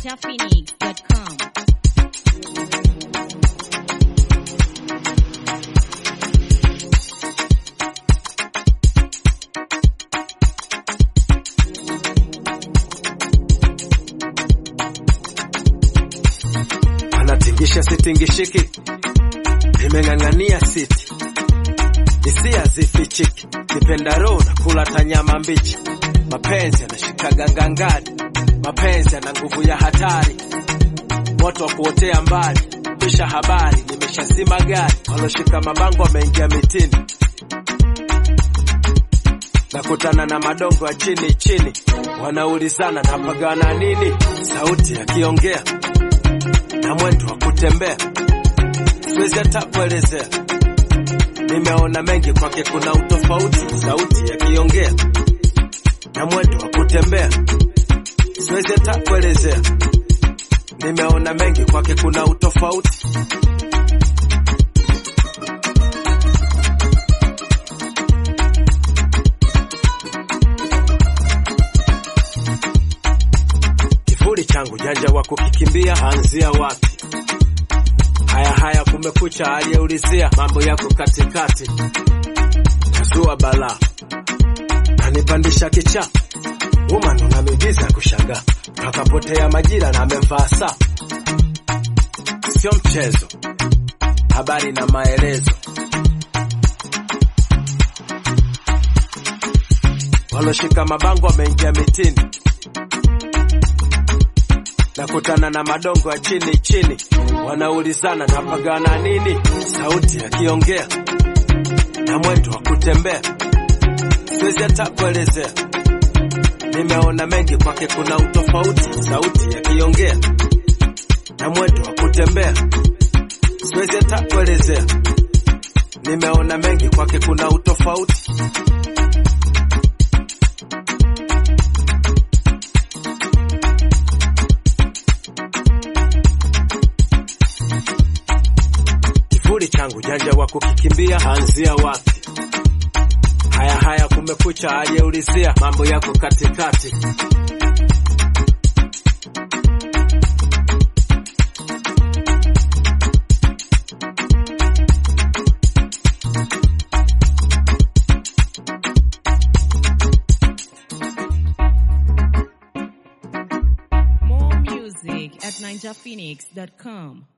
ninjaphoenix.com. anatingisha sitingishiki, nimeng'ang'ania siti, hisia zifichiki, kipenda roho na kula tanyama mbichi, mapenzi yanashikaga ngangari, mapenzi yana nguvu ya hatari, moto wa kuotea mbali, pisha habari, nimeshazima gari, waloshika mabango wameingia mitini, nakutana na madongo ya chini chini, wanaulizana napagana nini, sauti yakiongea na mwendo wa kutembea, siwezi hata kuelezea. Nimeona mengi kwake, kuna utofauti, sauti yakiongea na mwendo wa kutembea, siwezi hata kuelezea. Nimeona mengi kwake, kuna utofauti. Kivuli changu janja wa kukikimbia, anzia wapi? Haya haya, kumekucha, aliyeulizia mambo yako katikati, kazua balaa, nanipandisha kicha woman, una miujiza ya kushangaa, akapotea majira na amevaa saa, sio mchezo, habari na maelezo, waloshika mabango wameingia mitini nakutana na madongo ya chini chini, wanaulizana napagana nini, sauti yakiongea na mwendo wa kutembea, siwezi hata kuelezea. Nimeona mengi kwake, kuna utofauti, sauti yakiongea na mwendo wa kutembea, siwezi hata kuelezea. Nimeona mengi kwake, kuna utofauti. kivuli changu janja wa kukikimbia, anzia wapi? Haya haya, kumekucha, aliyeulizia mambo yako katikati, More music at ninjaphoenix.com.